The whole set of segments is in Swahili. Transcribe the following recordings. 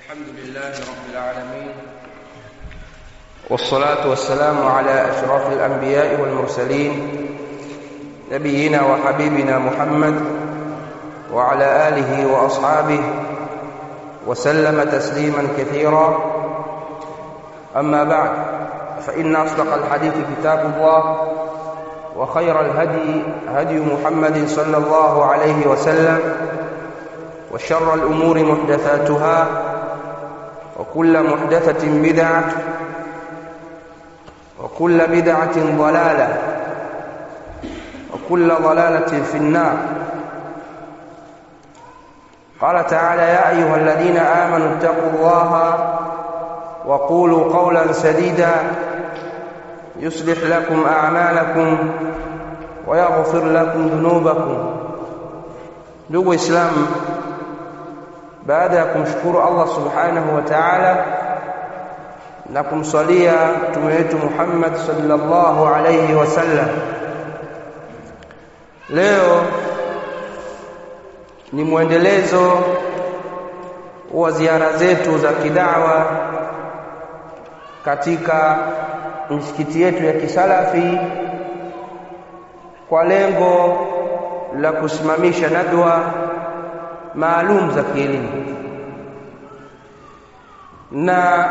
الحمد لله رب العالمين والصلاة والسلام على أشرف الأنبياء والمرسلين نبينا وحبيبنا محمد وعلى آله وأصحابه وسلم تسليما كثيرا أما بعد فإن أصدق الحديث كتاب الله وخير الهدي هدي محمد صلى الله عليه وسلم وشر الأمور محدثاتها وكل محدثة بدعة وكل بدعة ضلالة وكل ضلالة في النار قال تعالى يا أيها الذين آمنوا اتقوا الله وقولوا قولا سديدا يصلح لكم أعمالكم ويغفر لكم ذنوبكم ndugu waislamu baada ya kumshukuru allah subhanahu wa taala na kumswalia mtume wetu muhammad salllahu alaihi wasallam leo ni mwendelezo wa ziara zetu za kidawa katika misikiti yetu ya kisalafi kwa lengo la kusimamisha nadwa maalum za kielimu na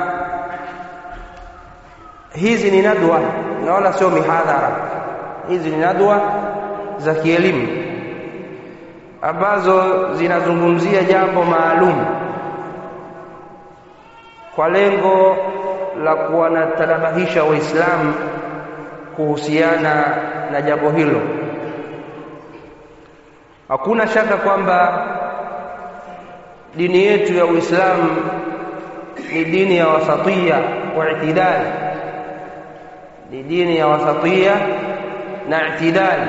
hizi ni nadwa na wala sio mihadhara hizi ni nadwa za kielimu ambazo zinazungumzia jambo maalum kwa lengo la kuwanatanabahisha waislamu kuhusiana na jambo hilo hakuna shaka kwamba dini yetu ya uislamu ni dini ya wasatia wa itidali ni dini ya wasatia na itidali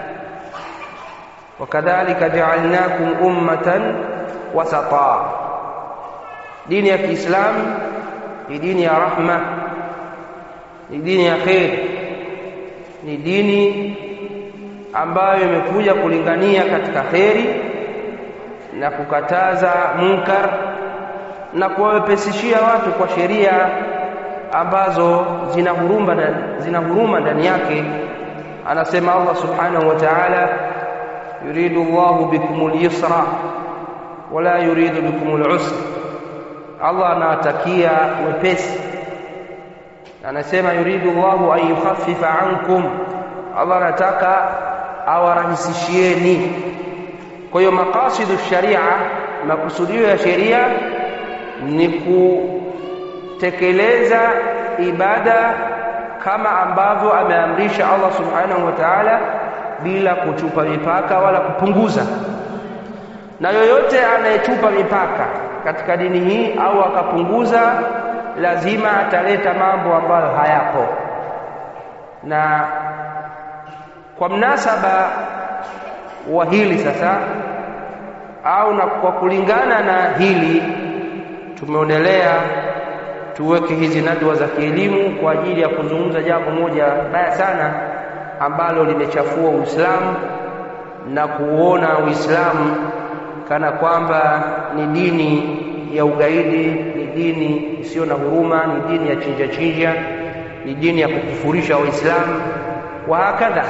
wakadhalika jaalnakum ummatan wasata dini ya kiislamu ni dini ya rahma ni dini ya kheri ni dini ambayo imekuja kulingania katika kheri na kukataza munkar na kuwawepesishia watu kwa sheria ambazo zina huruma zina huruma ndani yake anasema Allah subhanahu wa ta'ala yuridu Allahu bikum al-yusra wala yuridu bikum al-usra Allah anawatakia wepesi anasema yuridu Allahu an yukhaffifa ankum Allah anataka awarahisishieni kwa hiyo maqasidu sharia makusudio ya sheria ni kutekeleza ibada kama ambavyo ameamrisha Allah subhanahu wa ta'ala bila kuchupa mipaka wala kupunguza na yoyote anayechupa mipaka katika dini hii au akapunguza lazima ataleta mambo ambayo hayapo na kwa mnasaba wa hili sasa au na kwa kulingana na hili tumeonelea tuweke hizi nadwa za kielimu kwa ajili ya kuzungumza jambo moja baya sana ambalo limechafua Uislamu na kuona Uislamu kana kwamba ni dini ya ugaidi, ni dini isiyo na huruma, ni dini ya chinja chinja, ni dini ya kukufurisha Waislamu wa hakadha.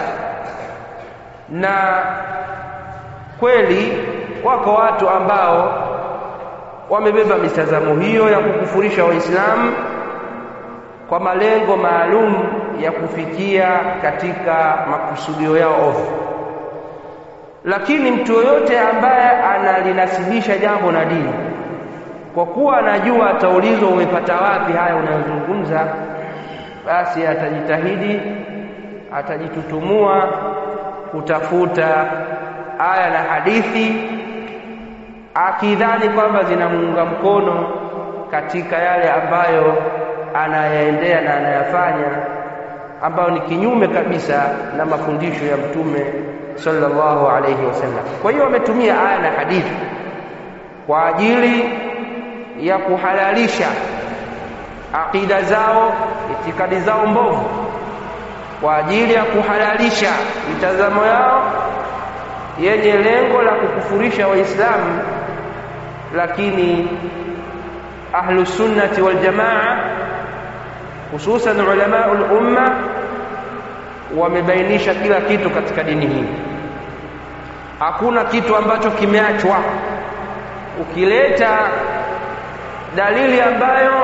Na kweli wako watu ambao wamebeba mitazamo hiyo ya kukufurisha Waislamu kwa malengo maalum ya kufikia katika makusudio yao ovu. Lakini mtu yoyote ambaye analinasibisha jambo na dini, kwa kuwa anajua ataulizwa umepata wapi haya unayozungumza, basi atajitahidi, atajitutumua kutafuta aya na hadithi akidhani kwamba zinamuunga mkono katika yale ambayo anayaendea na anayafanya ambayo ni kinyume kabisa na mafundisho ya mtume sallallahu alayhi wasallam. Kwa hiyo wametumia aya na hadithi kwa ajili ya kuhalalisha aqida zao, itikadi zao mbovu, kwa ajili ya kuhalalisha mitazamo yao yenye lengo la kukufurisha Waislamu lakini ahlu sunnati wal jamaa hususan ulamau lumma wamebainisha kila kitu katika dini hii hakuna kitu ambacho kimeachwa ukileta dalili ambayo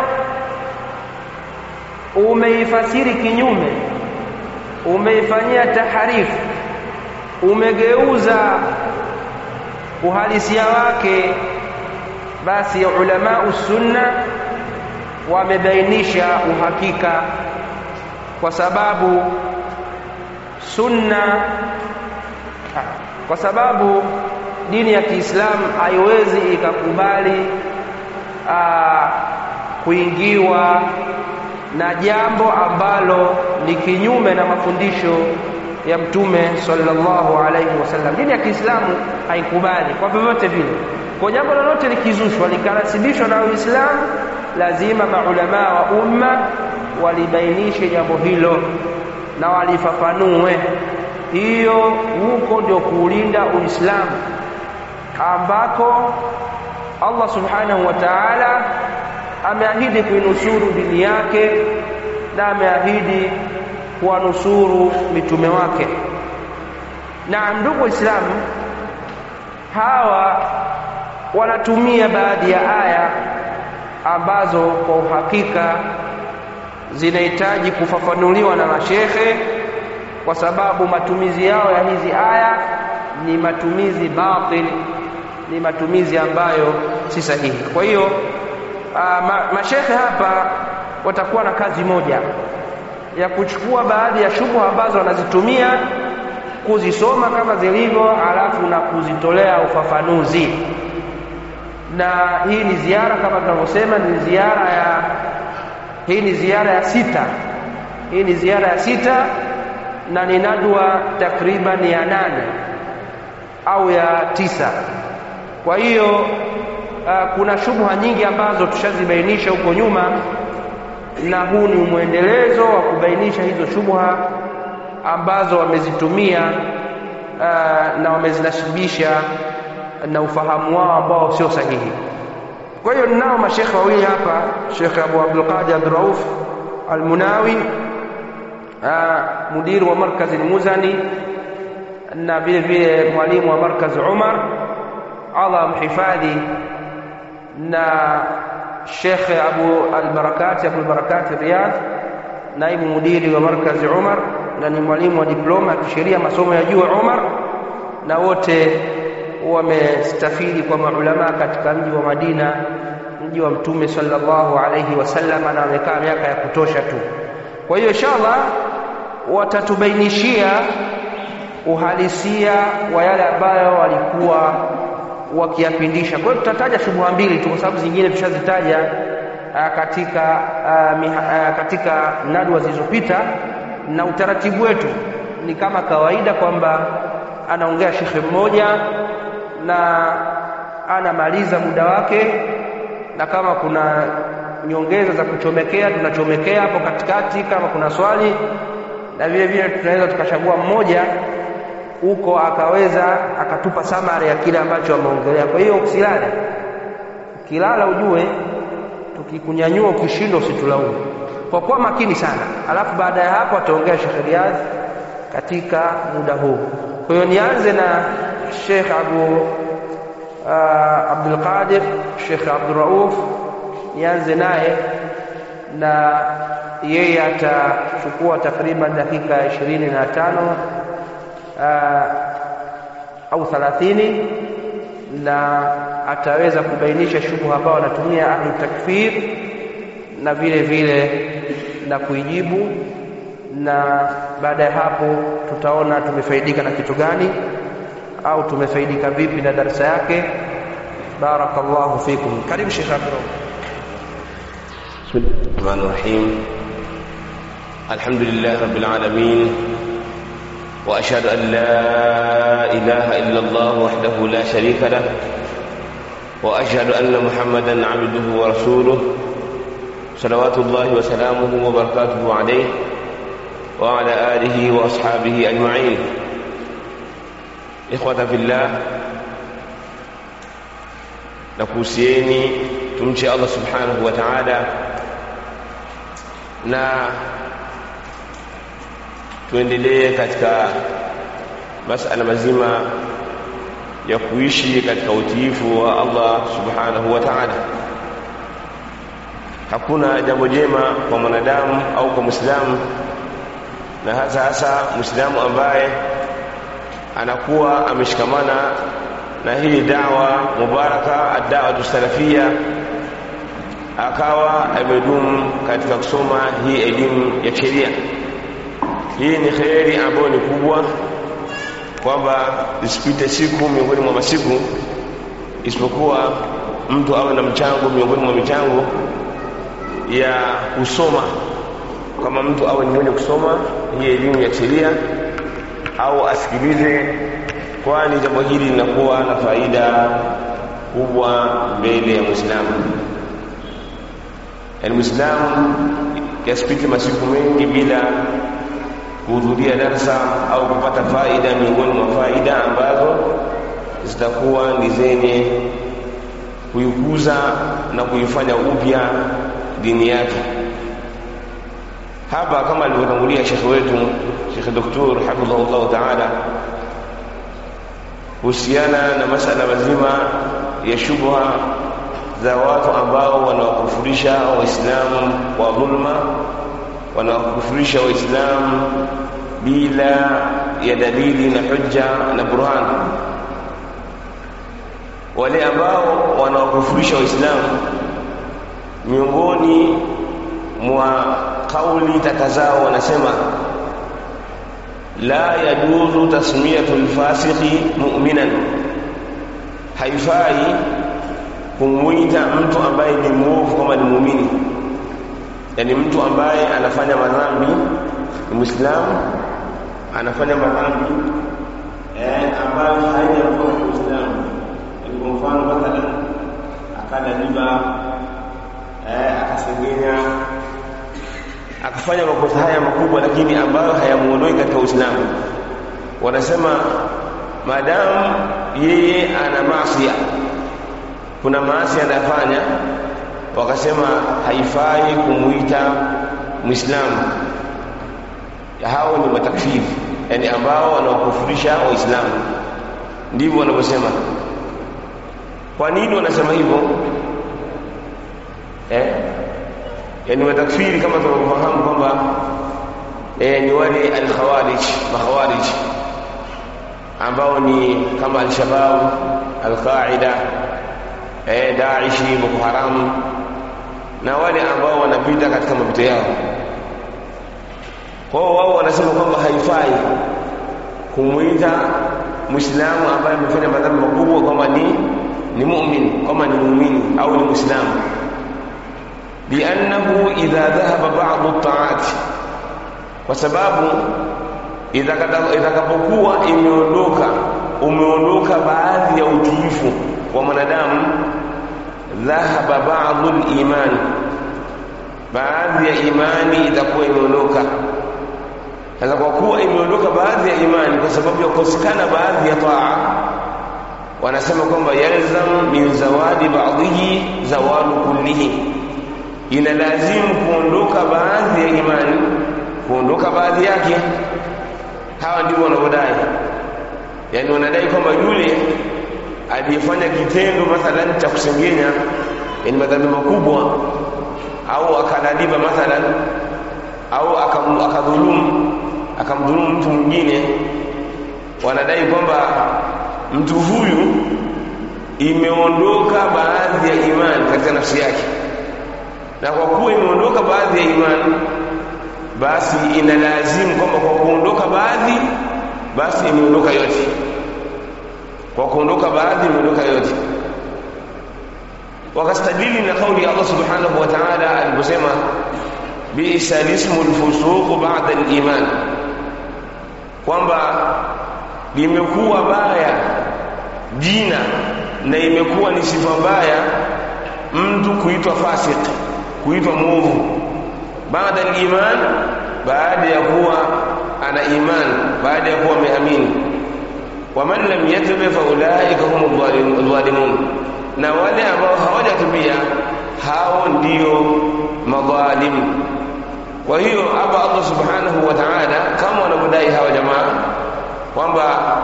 umeifasiri kinyume umeifanyia taharifu umegeuza uhalisia wake basi ulamau sunna wamebainisha uhakika kwa sababu sunna kwa sababu dini ya Kiislamu haiwezi ikakubali aa, kuingiwa na jambo ambalo ni kinyume na mafundisho ya mtume sallallahu alaihi wasallam. Dini ya Kiislamu haikubali kwa vyovyote vile. Kwa jambo lolote likizushwa likarasibishwa na Uislamu, lazima maulamaa wa umma walibainishe jambo hilo na walifafanue. Hiyo huko ndio kuulinda Uislamu ambako Allah subhanahu wa ta'ala ameahidi kuinusuru dini yake na ameahidi kuwanusuru mitume wake. Na ndugu Waislamu, hawa wanatumia baadhi ya aya ambazo kwa uhakika zinahitaji kufafanuliwa na mashekhe, kwa sababu matumizi yao ya hizi aya ni matumizi batil, ni matumizi ambayo si sahihi. Kwa hiyo ma, mashekhe hapa watakuwa na kazi moja ya kuchukua baadhi ya shubha ambazo wanazitumia kuzisoma kama zilivyo, alafu na kuzitolea ufafanuzi. Na hii ni ziara kama tunavyosema, ni ziara ya hii ni ziara ya sita, hii ni ziara ya sita na ni nadwa takriban ya nane au ya tisa. Kwa hiyo uh, kuna shubha nyingi ambazo tushazibainisha huko nyuma na huu ni mwendelezo wa kubainisha hizo shubha ambazo wamezitumia uh, na wamezinasibisha na ufahamu wao ambao sio sahihi. Kwa hiyo ninao mashekhe wawili hapa, Shekhe Abu Abdul Qadir Abdul Rauf Al-Munawi uh, mudiru wa markazi Al-Muzani na vile vile mwalimu wa markazi Umar, Allah amhifadhi na Shekhe Abu Albarakati Abu Albarakati Riyadh, naibu mudiri wa markazi Umar na ni mwalimu wa diploma ya kisheria masomo ya juu Umar, na wote wamestafidi kwa maulama katika mji wa Madina, mji wa Mtume sallallahu alayhi wasallam, na wamekaa miaka ya kutosha tu. Kwa hiyo inshallah watatubainishia uhalisia wa yale ambayo walikuwa wakiyapindisha. Kwa hiyo tutataja shubha mbili tu, kwa sababu zingine tushazitaja katika uh, miha, uh, katika nadwa zilizopita, na utaratibu wetu ni kama kawaida kwamba anaongea shekhe mmoja na anamaliza muda wake, na kama kuna nyongeza za kuchomekea tunachomekea hapo katikati, kama kuna swali, na vile vile tunaweza tukachagua mmoja huko akaweza akatupa samari ya kile ambacho ameongelea. Kwa hiyo usilale, ukilala ujue tukikunyanyua ukishindwa usitulaumu, kwa kuwa makini sana. Alafu baada ya hapo ataongea Sheikh Riyadh katika muda huu. Kwa hiyo nianze na Sheikh Abu uh, Abdul Qadir, Sheikh Abdul Rauf, nianze naye na yeye atachukua takriban dakika ishirini na tano Uh, au thalathini na ataweza kubainisha shubha ambao wanatumia ahlu takfir na vile vile na kuijibu, na baada ya hapo tutaona tumefaidika na kitu gani au tumefaidika vipi na darasa yake. Barakallahu fikum. Karibu Sheikh Abdul. Bismillahir Rahmanir Rahim. Alhamdulillah Rabbil Alamin. واشهد ان لا اله الا الله وحده لا شريك له واشهد ان محمدا عبده ورسوله صلوات الله وسلامه وبركاته عليه وعلى اله واصحابه اجمعين اخوه في الله nakuhusieni tumche Allah subhanahu wa ta'ala na tuendelee katika masala mazima ya kuishi katika utiifu wa Allah subhanahu wa ta'ala hakuna jambo jema kwa mwanadamu au kwa muislamu na hasa hasa muislamu ambaye anakuwa ameshikamana na hii dawa mubaraka ad-da'watu salafia akawa amedumu katika kusoma hii elimu ya sheria hii ni kheri ambayo ni kubwa kwamba isipite siku miongoni mwa masiku isipokuwa mtu awe na mchango miongoni mwa michango ya kusoma kama mtu awe ni mwenye kusoma hii elimu ya sheria au asikilize kwani jambo hili linakuwa na faida kubwa mbele ya mwislamu yaani mwislamu yasipite masiku mengi bila kuhudhuria darsa au kupata faida miongoni mwa faida ambazo zitakuwa ni zenye kuikuza na kuifanya upya dini yake hapa kama alivyotangulia shekhe wetu shekhe doktor hafidhahullahu taala kuhusiana na masala mazima ya shubha za watu ambao wanawakufurisha waislamu kwa dhulma wanawakufurisha waislamu bila ya dalili na hujja na burhan wale ambao wanawakufurisha waislamu miongoni mwa kauli tata zao wanasema la yajuzu tasmiyatu lfasiqi mu'minan haifai kumwita mtu ambaye ni mwovu kama ni muumini yaani mtu ambaye anafanya madhambi ni mwislamu anafanya madhambi eh, ambayo haijakuwa ni uislamu yaani kwa mfano mathalan akala riba eh, akasengenya akafanya makosa haya makubwa lakini ambayo hayamuondoi katika uislamu wanasema maadamu yeye ana maasia kuna maasi anayafanya wakasema haifai kumuita mwislamu hao ni matakfiri yani ambao wanawakufurisha waislamu ndivyo wanavyosema kwa nini wanasema hivyo eh? yani matakfiri kama tunavyofahamu kwamba eh, ni wale alkhawarij makhawarij ambao ni kama alshabab alqaida eh, daishi boko haram na wale ambao wanapita katika mapito yao kwao wao wanasema kwamba haifai kumwita mwislamu ambaye amefanya madhambi makubwa kwamba ni ni mumin kwamba ni muumini au ni mwislamu liannahu idha dhahaba badu taati kwa sababu itakapokuwa imeondoka umeondoka baadhi ya utiifu wa mwanadamu dhahaba badu liman baadhi ya imani itakuwa imeondoka sasa kwa kuwa imeondoka baadhi ya imani kwa sababu ya kukosekana baadhi ya taa wanasema kwamba yalzam min zawadi ba'dihi zawalu kullihi ina lazimu kuondoka baadhi ya imani kuondoka baadhi yake hawa ndio wanaodai yani wanadai kwamba yule aliyefanya kitendo mathalan cha kusengenya yani madhambi makubwa au akaladiba mathalan au akadhulumu akamdhulumu mtu mwingine wanadai kwamba mtu huyu imeondoka baadhi ya imani katika nafsi yake na kwa kuwa imeondoka baadhi ya imani basi inalazimu kwamba kwa kuondoka baadhi basi imeondoka yote kwa kuondoka baadhi imeondoka yote wakastadili na kauli ya Allah subhanahu wa ta'ala aliposema bi'sa lismu lfusuqu ba'da al-iman kwamba limekuwa baya jina na imekuwa ni sifa mbaya mtu kuitwa fasik kuitwa mwovu baada al-iman baada ya kuwa ana iman baada ya kuwa ameamini waman lam yatub fa ulaika hum dhalimun na wale ambao hawajatubia ndiyo madhalimu kwa hiyo hapa Allah subhanahu wa ta'ala kama wanavyodai hawa jamaa kwamba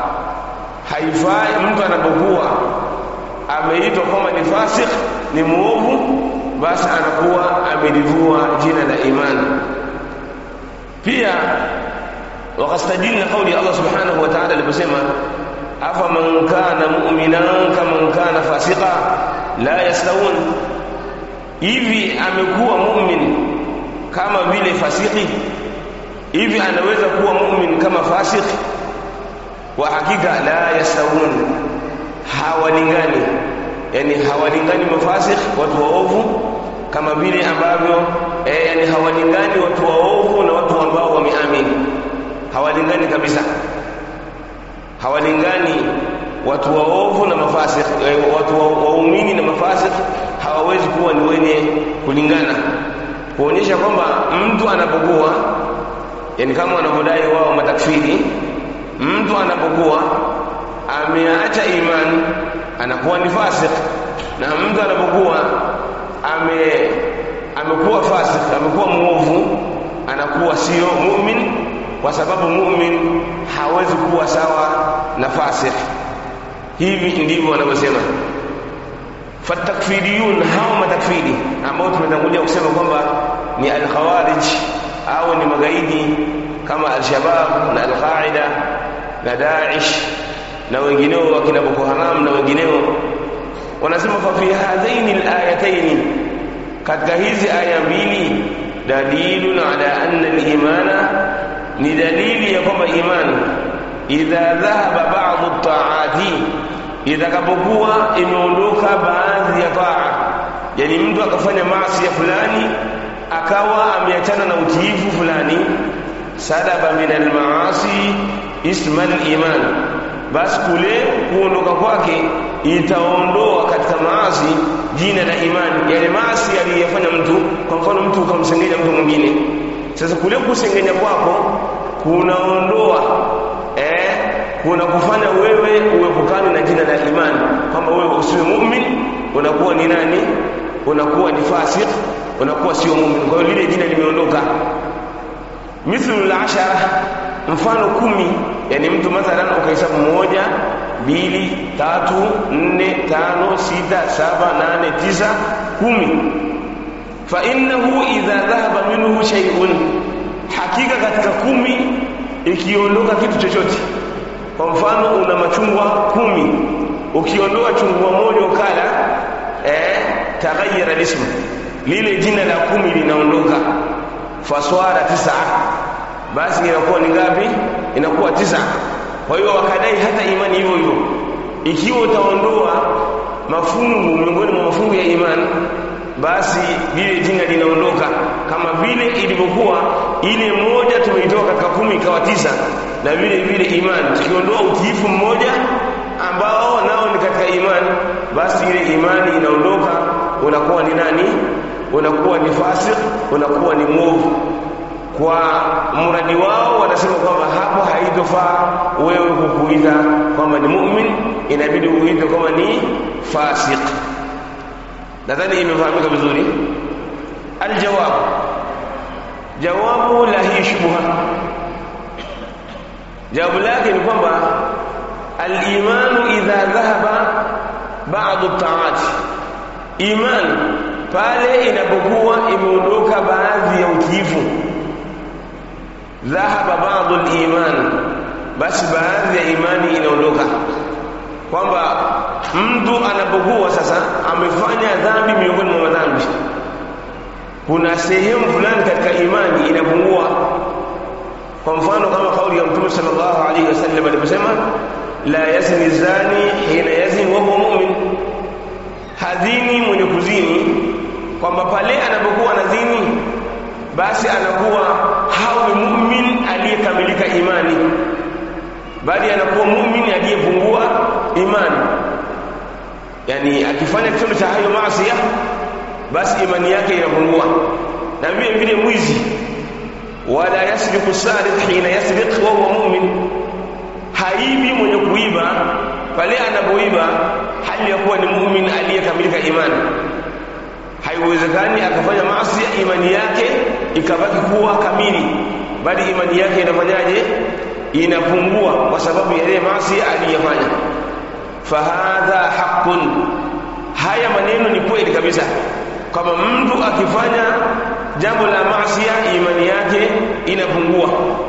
haifai mtu anapokuwa ameitwa kwamba ni fasik ni muovu basi anakuwa amelivua jina la imani pia wakastadili na kauli ya Allah subhanahu wa ta'ala aliposema afaman kana mu'minan kaman kana fasika la yastawun hivi amekuwa mu'min kama vile fasiki hivi anaweza kuwa mu'min kama fasiki wa hakika la yastawun hawalingani yani hawalingani mafasik watu waovu kama vile ambavyo eh, yani hawalingani watu waovu na watu ambao wameamini hawalingani kabisa hawalingani watu waovu na mafasik eh, watu waumini na mafasik hawawezi kuwa ni wenye kulingana kuonyesha kwamba mtu anapokuwa yani kama wanavyodai wao matakfiri mtu anapokuwa ameacha imani anakuwa ni fasik na mtu anapokuwa ame amekuwa fasik amekuwa muovu anakuwa sio mu'min kwa sababu mu'min hawezi kuwa sawa na fasik hivi ndivyo wanavyosema fatakfiriyun hao matakfiri ambao tumetangulia kusema kwamba ni al-khawarij au ni magaidi kama al-shabab na al-qaida na Daesh na wengineo wakina Boko Haram na wengineo wanasema fa fi hadhaini al-ayataini katika hizi aya mbili dalilun ala anna al-imana ni dalili ya kwamba imani idha dhahaba ba'd at-ta'ati itakapokuwa imeondoka baadhi ya taa yani mtu akafanya maasi ya fulani akawa ameachana na utiifu fulani sadaba min almaasi isma aliman basi kule kuondoka kwake itaondoa katika maasi jina la imani yale maasi aliyofanya mtu kwa mfano mtu ukamsengenya mtu mwingine sasa kule kusengenya kwako kunaondoa eh kuna kufanya wewe uepukane na jina la imani kwamba wewe usiwe mu'min unakuwa ni nani unakuwa ni fasik unakuwa sio mu'min kwa hiyo lile jina limeondoka mithlu al-ashara mfano kumi yani mtu mathalan ukahesabu moja mbili tatu nne tano sita saba nane tisa kumi fa innahu idha dhahaba minhu shay'un hakika katika kumi ikiondoka kitu chochote kwa mfano una machungwa kumi ukiondoa chungwa moja ukala eh taghayyara ismu lile jina la kumi linaondoka faswara tisa basi inakuwa ni ngapi inakuwa tisa kwa hiyo wakadai hata imani hivyo hivyo ikiwa utaondoa mafungu miongoni mwa mafungu ya imani basi lile jina linaondoka kama vile ilivyokuwa ile moja tumeitoa katika kumi ikawa tisa na vile vile imani tukiondoa utiifu mmoja ambao nao ni katika imani basi ile imani inaondoka unakuwa ni nani unakuwa ni fasik unakuwa ni mwovu kwa mradi wao wanasema kwamba hapo haitofaa wewe kukuita kwamba ni mu'min inabidi uite kwamba ni fasik nadhani imefahamika vizuri aljawab jawabu la hii shubha jawabu lake ni kwamba al-imanu idha dhahaba ba'd at-ta'at iman pale inapokuwa imeondoka baadhi ya utiifu dhahaba ba'd al-iman basi baadhi ya imani inaondoka kwamba mtu anapokuwa sasa amefanya dhambi miongoni mwa madhambi kuna sehemu fulani katika imani inapungua kwa mfano kama kauli ya mtume sallallahu alaihi wasallam aliposema la yazni zani hina yazni wa huwa mu'min hadhini mwenye kuzini kwamba pale anapokuwa anazini basi anakuwa hawi mu'min aliyekamilika imani bali anakuwa mu'min aliyepungua imani yani akifanya kitendo cha hayo maasi basi imani yake inapungua na vile vile mwizi wala yasbiqu sariq hina yasbiq wa huwa mu'min haibi mwenye kuiba pale anapoiba hali ya kuwa ni mu'min aliyekamilika imani haiwezekani akafanya maasi imani yake ikabaki kuwa kamili bali imani yake inafanyaje inapungua kwa sababu ya ile maasi aliyofanya fahadha haqqun haya maneno ni kweli kabisa kama mtu akifanya jambo la maasi imani yake inapungua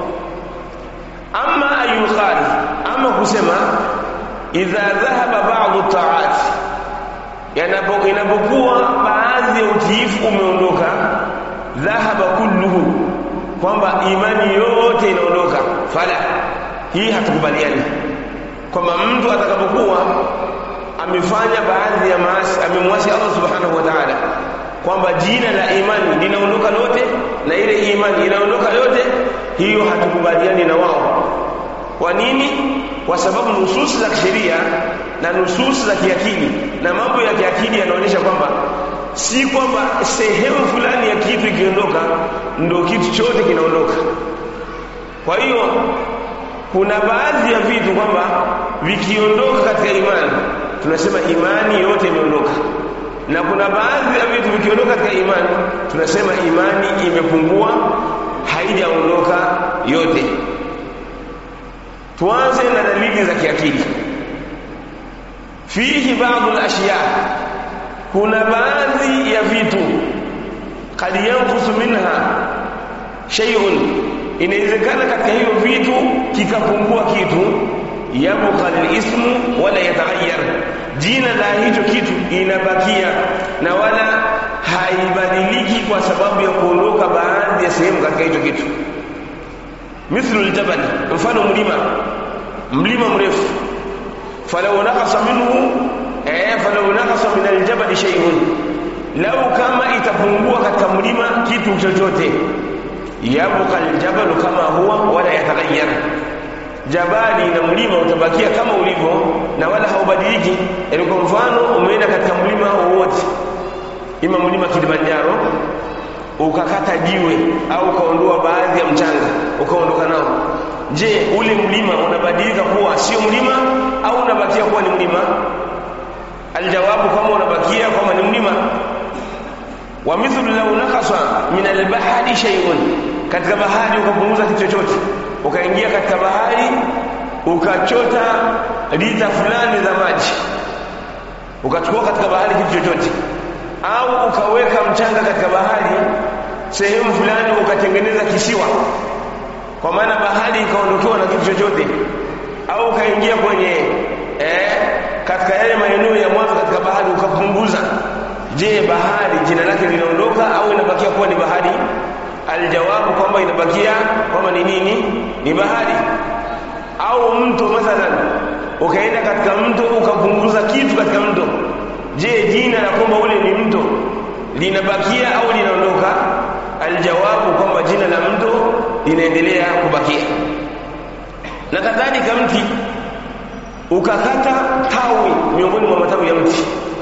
ama ayuqali ama kusema idha dhahaba ba'dhu ta'at yanapokuwa baadhi ya utiifu umeondoka dhahaba kulluhu kwamba imani yote inaondoka fala hii hatukubaliani kwamba mtu atakapokuwa amefanya baadhi ya maasi amemwasi Allah subhanahu wa ta'ala kwamba jina la imani linaondoka lote na ile imani inaondoka yote hiyo hatukubaliani na wao kwa nini kwa sababu nususi za kisheria na nususi za kiakili na mambo ya kiakili yanaonyesha kwamba si kwamba sehemu fulani ya kitu ikiondoka ndo kitu chote kinaondoka kwa hiyo kuna baadhi ya vitu kwamba vikiondoka katika imani tunasema imani yote imeondoka na kuna baadhi ya vitu vikiondoka katika imani tunasema imani imepungua haijaondoka yote tuanze na dalili za kiakili fihi baadhi al-ashya kuna baadhi ya vitu kad yanfusu minha shay'un inawezekana katika hivyo vitu kikapungua kitu yabqa al-ismu wala yataghayyar jina la hicho kitu inabakia na wala haibadiliki kwa sababu ya kuondoka baadhi ya sehemu katika hicho kitu mithlu aljabal mfano mlima mlima mrefu falau naqasa minhu eh falau naqasa min aljabal shay'un lau kama itapungua katika mlima kitu chochote yabqa aljabal kama huwa wala yataghayyar jabali na mlima utabakia kama ulivyo na wala haubadiliki yani kwa mfano umeenda katika mlima wowote ima mlima Kilimanjaro ukakata jiwe au ukaondoa baadhi ya mchanga ukaondoka nao je ule mlima unabadilika kuwa sio mlima au unabakia kuwa ni mlima aljawabu kama unabakia kama ni mlima wa mithlu law naqasa min albahri shay'un katika bahari ukapunguza kitu chochote ukaingia katika bahari ukachota lita fulani za maji ukachukua katika bahari kitu chochote au ukaweka mchanga katika bahari sehemu fulani ukatengeneza kisiwa kwa maana bahari ikaondokewa na kitu chochote au ukaingia kwenye eh, katika yale maeneo ya mwanzo katika bahari ukapunguza je bahari jina lake linaondoka au inabakia kuwa ni bahari aljawabu kwamba inabakia kwamba ni nini ni bahari au mto mathalan ukaenda katika mto ukapunguza kitu katika mto je jina la kwamba ule ni mto linabakia au linaondoka aljawabu kwamba jina la mto linaendelea kubakia na kadhalika mti ukakata tawi miongoni mwa matawi ya mti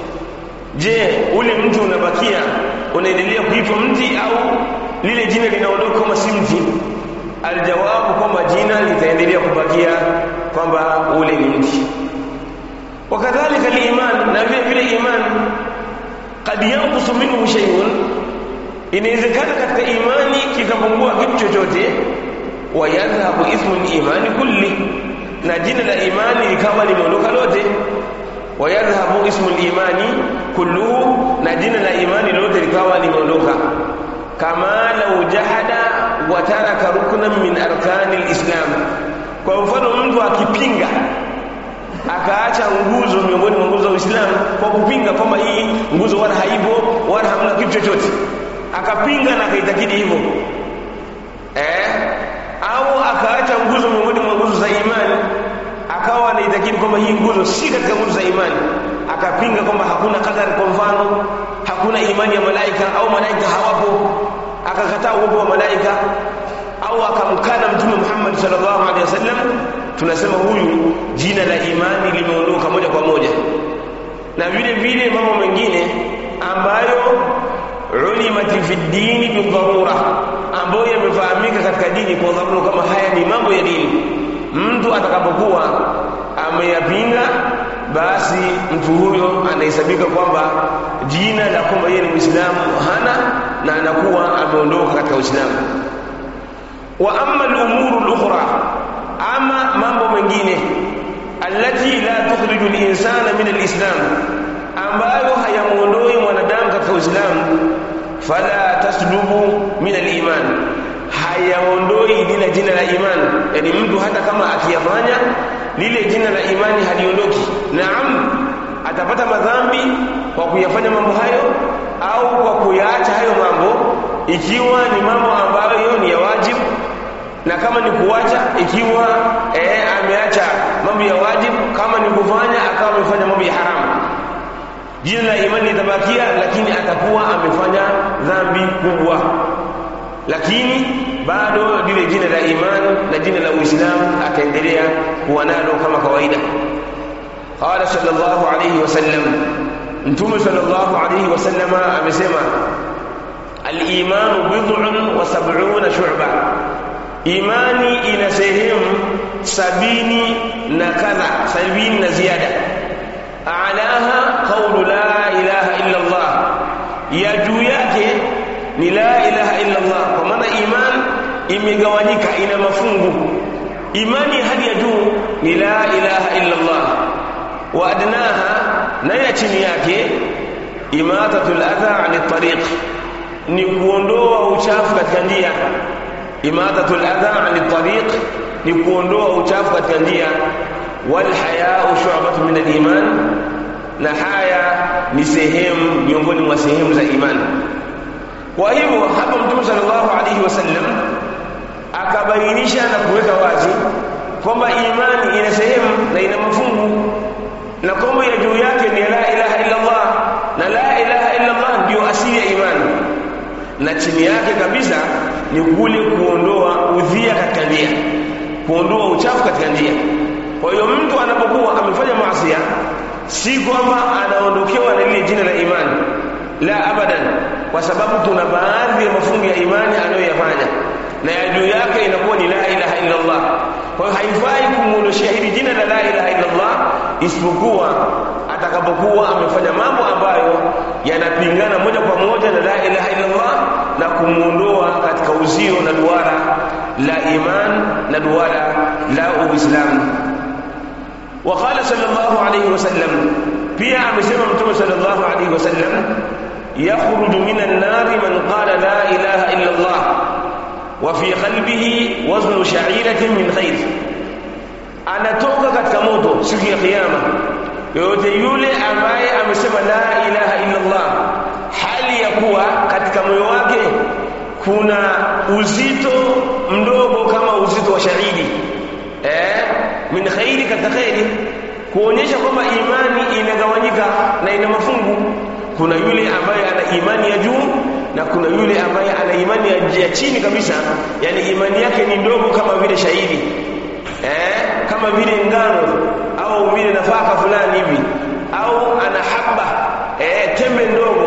je ule mti unabakia unaendelea kuitwa mti au lile jina linaondoka kama si mti aljawabu kwamba jina litaendelea kubakia kwamba ule ni mti wakadhalika liman na vile vile iman kad yanqusu minhu shay'un inawezekana katika imani kikapungua kitu chochote wa yadhhabu ismu al-imani kulli na jina la imani likawa limeondoka lote wa yadhhabu ismu al-imani kulluhu na jina la imani lote likawa limeondoka kama lau jahada wa taraka ruknan min arkani al-islam kwa mfano mtu akipinga akaacha nguzo miongoni mwa nguzo za Uislamu kwa kupinga kwamba hii nguzo wala haipo wala hamna kitu chochote akapinga na akaitakidi hivyo eh au akaacha nguzo miongoni mwa nguzo za imani akawa anaitakidi kwamba hii nguzo si katika nguzo za imani akapinga kwamba hakuna kadari kwa mfano hakuna imani ya malaika au malaika hawapo akakataa uwepo wa malaika au akamkana mtume Muhammad sallallahu alaihi wasallam tunasema huyu jina la imani limeondoka moja kwa moja na vile vile mambo mengine ambayo ulimati fi dini bidharura ambayo yamefahamika katika dini kwa dharura kama haya ni mambo ya dini mtu atakapokuwa ameyapinga basi mtu huyo anahesabika kwamba jina la kwamba yeye ni Muislamu hana na anakuwa ameondoka katika Uislamu. Wa amma al-umuru al-ukhra, ama mambo mengine allati la tukhriju al-insana min al-islam, ambayo hayamuondoi mwanadamu katika Uislamu, fala taslubu min al-iman, hayaondoi lile jina la iman. Yani mtu hata kama akiyafanya lile jina la imani haliondoki. Naam, atapata madhambi kwa kuyafanya mambo hayo au kwa kuyaacha hayo mambo, ikiwa ni mambo ambayo ni ya wajibu, na kama ni kuacha, ikiwa eh, ameacha mambo ya wajibu, kama ni kufanya akawa amefanya mambo ya haramu, jina la imani litabakia, lakini atakuwa amefanya dhambi kubwa, lakini bado lile jina la imani na jina la Uislamu ataendelea kuwa nalo kama kawaida. Qala sallallahu alayhi wasallam, Mtume sallallahu alayhi wasallama amesema, al-imanu bid'un wa sab'una shu'ba, imani ina sehemu sabini na kadha, sabini na ziada. A'laha qawlu la ilaha illa Allah, ya juu yake ni la ilaha illa Allah, kwa maana iman imegawanyika, ina mafungu. Imani hadi ya juu ni la ilaha illa Allah, wa adnaha, na ya chini yake imatatul adha ani tariq, ni kuondoa uchafu katika njia. Imatatul adha ani tariq ni kuondoa uchafu katika njia. Wal hayau shu'batun min al-iman, na haya ni sehemu miongoni mwa sehemu za imani. Kwa hivyo hapa Mtume sallallahu alaihi wasallam akabainisha na kuweka wazi kwamba imani ina sehemu na ina mafungu, na kwamba ya juu yake ni la ilaha illa Allah, na la ilaha illa Allah ndio asili ya imani, na chini yake kabisa ni kule kuondoa udhia katika njia, kuondoa uchafu katika njia. Kwa hiyo mtu anapokuwa amefanya maasi, si kwamba anaondokewa na lile jina la imani la abadan, kwa sababu kuna baadhi ya mafungu ya imani anayoyafanya na ya juu yake inakuwa ni la ilaha illa Allah. Kwa hiyo haifai kumuondoshia hili jina la la ilaha illa Allah, isipokuwa atakapokuwa amefanya mambo ambayo yanapingana moja kwa moja na la ilaha illa Allah na kumuondoa katika uzio na duara la iman na duara la Uislamu. Waqala sallallahu alayhi wasallam, pia amesema Mtume sallallahu alayhi wasallam, yakhruju minan nari man qala la ilaha illa Allah wa fi qalbihi waznu sha'iratin min khair, anatoka katika moto siku ya Kiyama yoyote yule ambaye amesema la ilaha illa Allah, hali ya kuwa katika moyo wake kuna uzito mdogo kama uzito wa shahidi eh, min khairi, katika khairi, kuonyesha kwamba imani inagawanyika na ina mafungu. Kuna yule ambaye ana imani ya juu na kuna yule ambaye ana imani ya, ya chini kabisa, yani imani yake ni ndogo kama vile shahidi eh, kama vile ngano au vile nafaka fulani hivi, au ana haba eh, tembe ndogo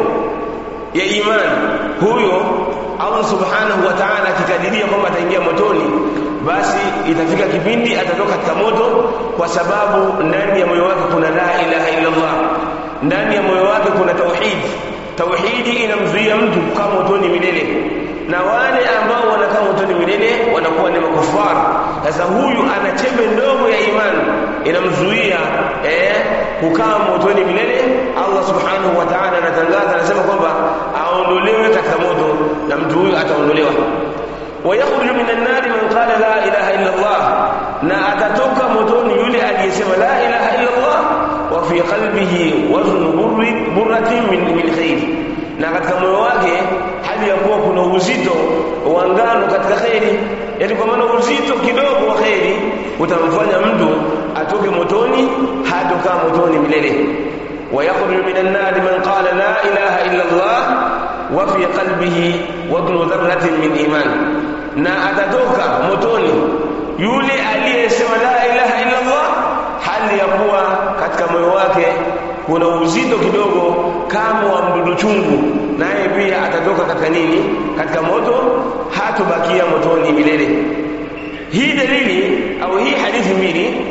ya imani. Huyo Allah subhanahu wa ta'ala akikadiria kwamba ataingia motoni, basi itafika kipindi atatoka katika moto, kwa sababu ndani ya moyo wake kuna la ilaha illa Allah, ndani ya moyo wake kuna tauhidi. Tauhidi inamzuia mtu kukaa motoni milele, na wale ambao wanakaa motoni milele wanakuwa ni makufara. Sasa huyu ana chembe ndogo ya imani inamzuia eh, kukaa motoni milele. Allah subhanahu wa ta'ala anatangaza, anasema kwamba aondolewe katika moto, na mtu huyu ataondolewa. wayakhruju minan nari man qala la ilaha illa Allah, na atatoka motoni yule aliyesema la ilaha illa Allah wa fi qalbihi waznu burratin min, min khair, na katika moyo wake hali ya kuwa kuna uzito wa ngano katika kheri, yani kwa maana uzito kidogo wa kheri utamfanya mtu atoke motoni, hatokaa motoni milele. wayakhruju minan nari man qala la ilaha illa Allah wa fi qalbihi waznu dharratin min iman, na atatoka motoni yule aliyesema la ilaha illa Allah hali ya kuwa katika moyo wake kuna uzito kidogo kama wa mdudu chungu, naye pia atatoka katika nini? Katika moto, hatobakia motoni milele. Hii dalili au hii hadithi mbili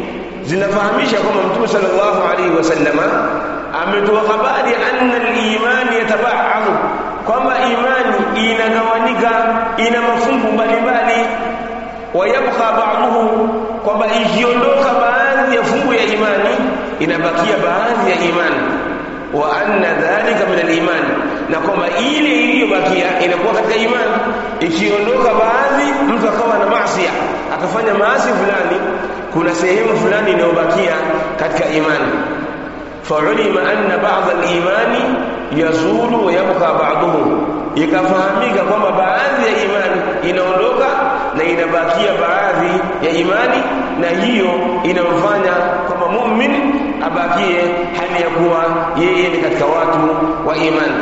zinafahamisha kwamba mtume sallallahu alaihi wasallama ametoa habari anna al-imani yatabaadhu kwamba imani inagawanika ina mafungu mbalimbali wayabqa ba'dhuhu kwamba ikiondoka baadhi ya fungu ya imani inabakia baadhi ya imani wa anna dhalika min al-iman na kwamba ile iliyobakia inakuwa katika imani ikiondoka baadhi mtu akawa na maasi akafanya maasi fulani kuna sehemu fulani inayobakia katika imani فعلم أن بعض الإيمان يزول ويبقى بعضه ikafahamika kwamba baadhi ya imani inaondoka na inabakia baadhi ya imani na hiyo inamfanya kwamba mumin abakie hali ya kuwa yeye ni katika watu wa imani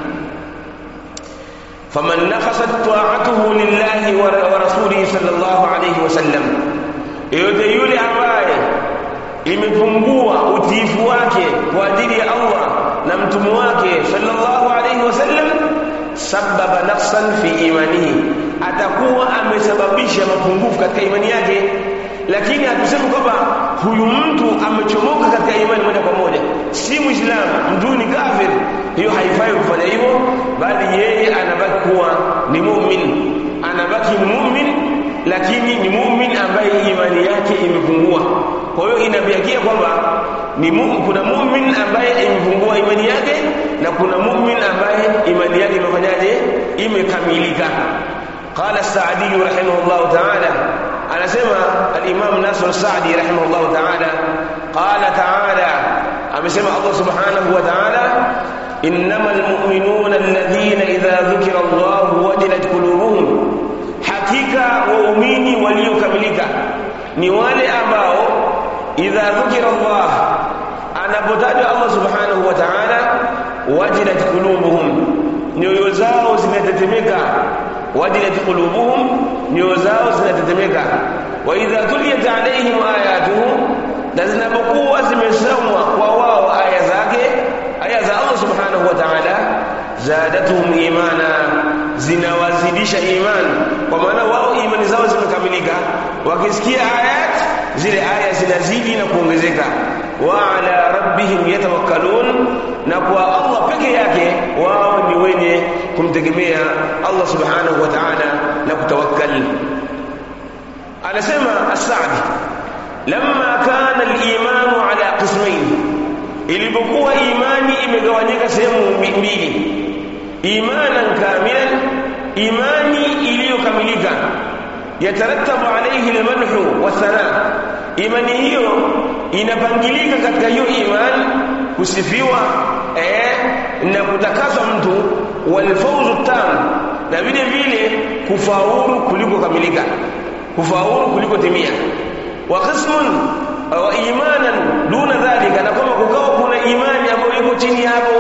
faman naqasat ta'atuhu lillahi wa rasulihi sallallahu alayhi wasallam yote yule ambaye imepungua utiifu wake kwa ajili ya Allah na mtume wake sallallahu alayhi wasallam sababa naqsan fi imanihi atakuwa amesababisha mapungufu katika imani yake lakini hatusemi kwamba huyu mtu amechomoka katika imani moja kwa moja si muislamu mtu ni kafir hiyo haifai kufanya hivyo bali yeye anabaki kuwa ni mu'min anabaki ni mu'min lakini ni mu'min ambaye imani yake imepungua kwa hiyo inabiakia kwamba ni mu, kuna mu'min ambaye imepungua imani yake na kuna mu'min ambaye imani yake imefanyaje imekamilika qala as-sa'di rahimahullah ta'ala anasema al-imam Nasr as-Sa'di rahimahullah ta'ala qala ta'ala amesema Allah subhanahu wa ta'ala innamal mu'minuna alladhina idha dhukira Allah wajilat qulubuhum hakika waumini waliokamilika ni wale ambao idha dhukira Allah anapotajwa Allah subhanahu wa ta'ala wajilat qulubuhum nyoyo zao zinatetemeka wajilat qulubuhum nyoyo zao zinatetemeka wa idha tuliyat alaihim ayatuhu na zinapokuwa zimesomwa kwa wao aya zake aya za Allah subhanahu wa ta'ala zadatuhum imana zinawazidisha imani kwa maana wao imani zao zimekamilika wakisikia ayat zile aya zinazidi na kuongezeka wa ala rabbihim yatawakkalun na kwa Allah peke yake wao ni wenye kumtegemea Allah subhanahu wa ta'ala na kutawakkal anasema as-Sa'di lamma kana al-iman ala qismayn ilipokuwa imani imegawanyika sehemu mbili imanan kamilan imani iliyokamilika yatarattabu alayhi almadhu wathana imani hiyo inapangilika katika hiyo imani kusifiwa eh, na kutakaswa mtu walfawzu tam na vile vile kufaulu kuliko kamilika kufaulu kuliko timia wa qismun wa imanan duna dhalika na kama kukawa kuna imani ambayo iko chini hapo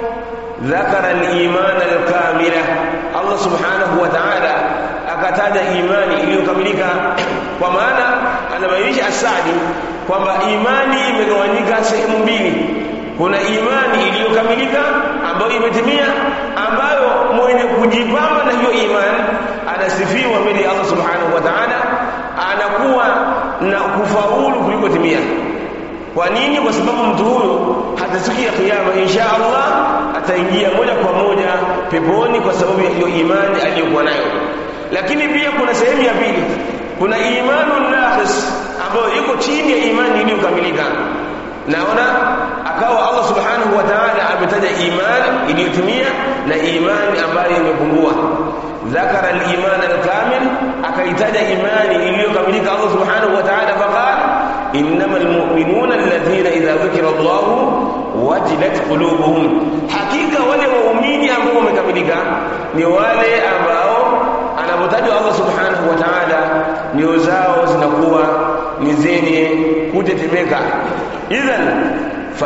ذكر الإيمان الكاملة الله سبحانه وتعالى akataja imani iliyokamilika kwa maana anabainisha asadi kwamba imani imegawanyika sehemu mbili kuna imani iliyokamilika ambayo imetimia ambayo mwenye kujipamba na hiyo imani anasifiwa mbele ya Allah subhanahu wa ta'ala anakuwa na kufaulu kuliko timia kwa nini kwa sababu mtu huyo hata siku ya kiyama insha Allah ataingia moja kwa moja peponi kwa sababu ya hiyo imani aliyokuwa nayo lakini pia kuna sehemu ya pili kuna imanu naqis ambayo iko chini ya imani iliyokamilika naona akawa Allah subhanahu wa ta'ala ametaja imani iliyotimia na imani ambayo imepungua ذكر الإيمان الكامل أكيتج إيمان إليك ملك الله سبحانه وتعالى فقال إنما المؤمنون الذين إذا ذكر الله وجلت قلوبهم حقيقة wale waumini ambao wamekamilika ni wale ambao anapotajwa Allah subhanahu wa ta'ala nyoyo zao zinakuwa ni zenye kutetemeka idhan fa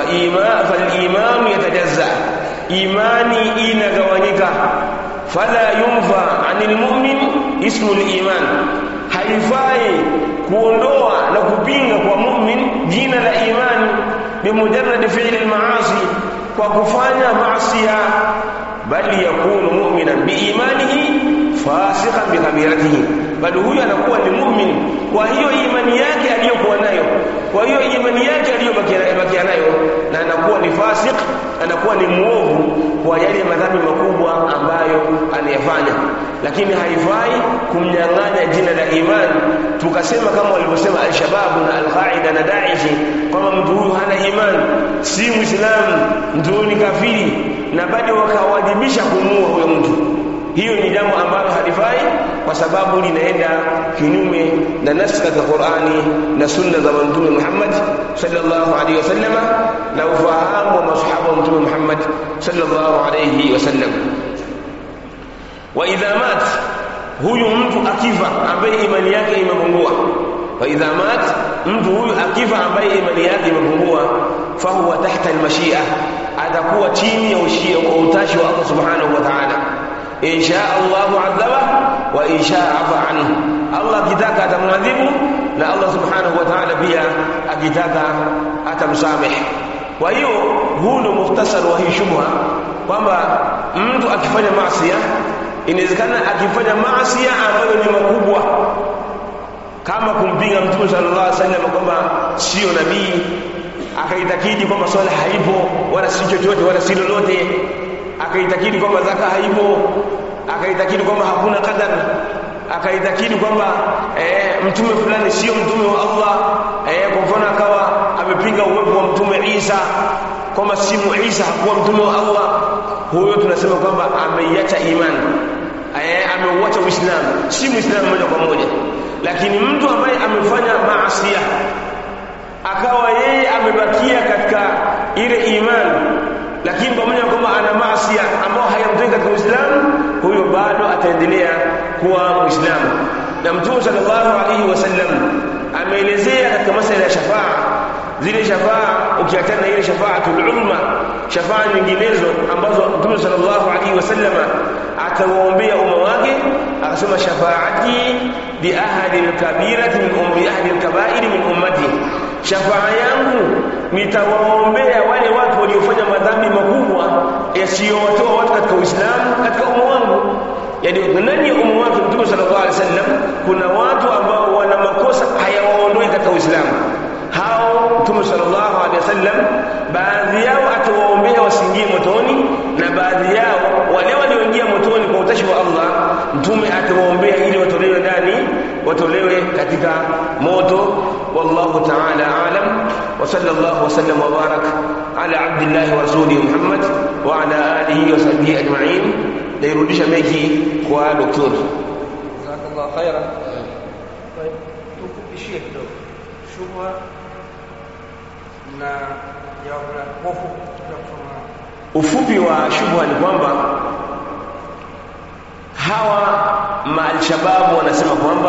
iman yatajazza imani inagawanyika fala yunfa anil mu'min ismu al-iman haifai kuondoa na kupinga kwa mu'min jina la imani bimujarrad fi'li al-ma'asi kwa kufanya maasiya bali yakunu mu'minan biimanihi fasiqan bikabiratihi bali huyu anakuwa ni mu'min kwa hiyo imani yake aliyokuwa nayo kwa hiyo imani yake aliyobakia nayo na anakuwa ni fasik anakuwa ni muovu kwa yale madhambi makubwa ambayo anayafanya lakini haifai kumnyang'anya jina la iman tukasema kama walivyosema alshababu na alqaida na daishi kwamba mtu huyu hana iman si muislamu mtu ni kafiri na bado wakawajibisha kumuua huyo mtu hiyo ni jambo ambalo halifai kwa sababu linaenda kinyume na nasi katika Qur'ani na sunna za Mtume Muhammad sallallahu alaihi wasallam na ufahamu wa masahaba wa Mtume Muhammad sallallahu alaihi wasallam wa idha mat huyu mtu akifa ambaye imani yake imepungua wa idha mat mtu huyu akifa ambaye imani yake imepungua fahuwa tahta almashia atakuwa chini ya ushia wa utashi wa Allah subhanahu wa ta'ala in shaa Allahu adhaba wa in shaa afa anhu Allah akitaka atamwadhibu na Allah subhanahu wa ta'ala pia akitaka atamsamehe kwa hiyo huu ndio muhtasar wa hii shubha kwamba mtu akifanya maasi inawezekana akifanya maasi ambayo ni makubwa kama kumpinga mtume sallallahu alaihi wasallam kwamba sio nabii akaitakidi kwamba swala haipo wala si chochote wala si lolote akaitakidi kwamba zaka haipo akaitakidi kwamba hakuna qadar akaitakidi kwamba eh, mtume fulani sio mtume wa Allah eh, kwa mfano akawa amepinga uwepo wa mtume Isa kwamba si Isa hakuwa mtume wa Allah huyo tunasema kwamba ameiacha imani eh, ameuacha Uislamu si Muislamu moja kwa moja lakini mtu ambaye amefanya maasi akawa yeye amebakia katika ile imani lakini pamoja na kwamba ana maasi ambayo hayamtoi katika Uislamu huyo bado ataendelea kuwa Muislamu na Mtume sallallahu alaihi wasallam ameelezea katika masuala ya shafaa zile shafaa ukiachana na ile shafaatul umma shafaa nyinginezo ambazo Mtume sallallahu alaihi wasallam atawaombea umma wake akasema shafaati bi ahli al-kabirati min ummi ahli al-kaba'ir min ummati shafaa yangu nitawaombea wale watu waliofanya madhambi makubwa yasiyowatoa watu katika Uislamu katika umma wangu yani ndani ya umma wake Mtume sallallahu alaihi wasallam kuna watu ambao wana makosa hayawaondoi katika Uislamu hao Mtume sallallahu alaihi wasallam baadhi yao atawaombea wasiingie motoni na baadhi yao wale walioingia motoni kwa utashi wa Allah Mtume atawaombea ili watolewe ndani watolewe katika moto والله تعالى أعلم وصلى الله وسلم وبارك على عبد الله ورسوله محمد وعلى آله وصحبه أجمعين ليرudisha mechi kwa doktor jazakallah khaira tukupishie kidogo shubha na jawabu la hofu ya kusoma ufupi wa shubha ni kwamba hawa maalshababu wanasema kwamba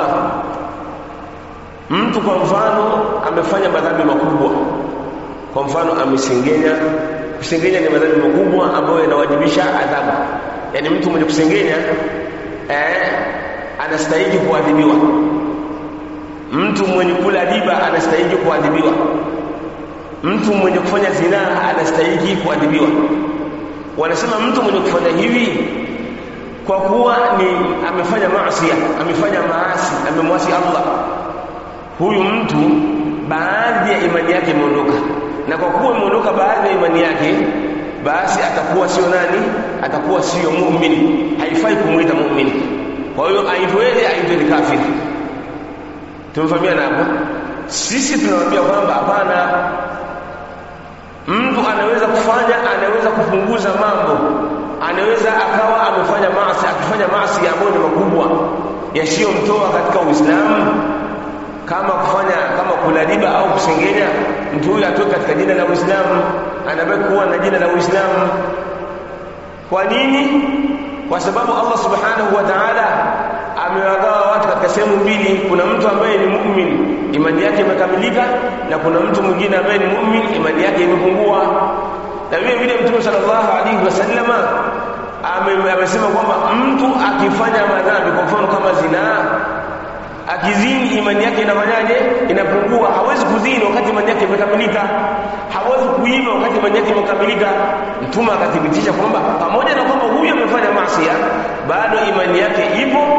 mtu kwa mfano amefanya madhambi makubwa kwa mfano amesengenya kusengenya ni madhambi makubwa ambayo yanawajibisha adhabu yani mtu mwenye kusengenya eh, anastahili kuadhibiwa mtu mwenye kula riba anastahili kuadhibiwa mtu mwenye kufanya zinaa anastahili kuadhibiwa wanasema mtu mwenye kufanya hivi kwa kuwa ni amefanya maasi amefanya maasi amemwasi Allah huyu mtu baadhi ya imani yake imeondoka na kwa kuwa imeondoka baadhi ya imani yake basi atakuwa sio nani atakuwa sio muumini haifai kumwita muumini kwa hiyo aitweje aitwe ni kafiri tumefahamiana hapo sisi tunamwambia kwamba hapana mtu anaweza kufanya anaweza kupunguza mambo anaweza akawa amefanya maasi akifanya maasi ambayo ni makubwa yasiyomtoa katika Uislamu kama kufanya kama kula riba au kusengenya mtu huyu atoke katika jina la Uislamu anabaki kuwa na jina la Uislamu kwa nini kwa sababu Allah subhanahu wa ta'ala amewagawa watu katika sehemu mbili kuna mtu ambaye ni mu'min imani yake imekamilika na kuna mtu mwingine ambaye ni mu'min imani yake imepungua na vile vile mtume sallallahu alaihi wasallama amesema kwamba mtu akifanya madhambi kwa mfano kama zinaa akizini imani yake inafanyaje inapungua hawezi kuzini wakati imani yake imekamilika hawezi kuiba wakati imani yake imekamilika mtume akathibitisha kwamba pamoja na kwamba huyu amefanya maasi bado imani yake ipo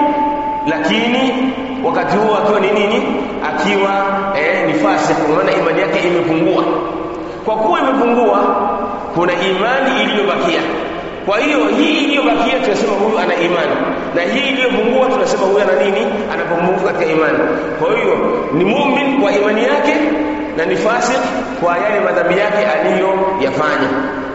lakini wakati huo akiwa ni nini akiwa eh, ni fasik kwa maana imani yake imepungua kwa kuwa imepungua kuna imani iliyobakia kwa hiyo hii iliyobakia tunasema huyu ana imani na hii iliyopungua tunasema huyu ana nini anapunguka katika imani kwa hiyo ni mumin kwa imani yake na ni fasik kwa yale madhambi yake aliyoyafanya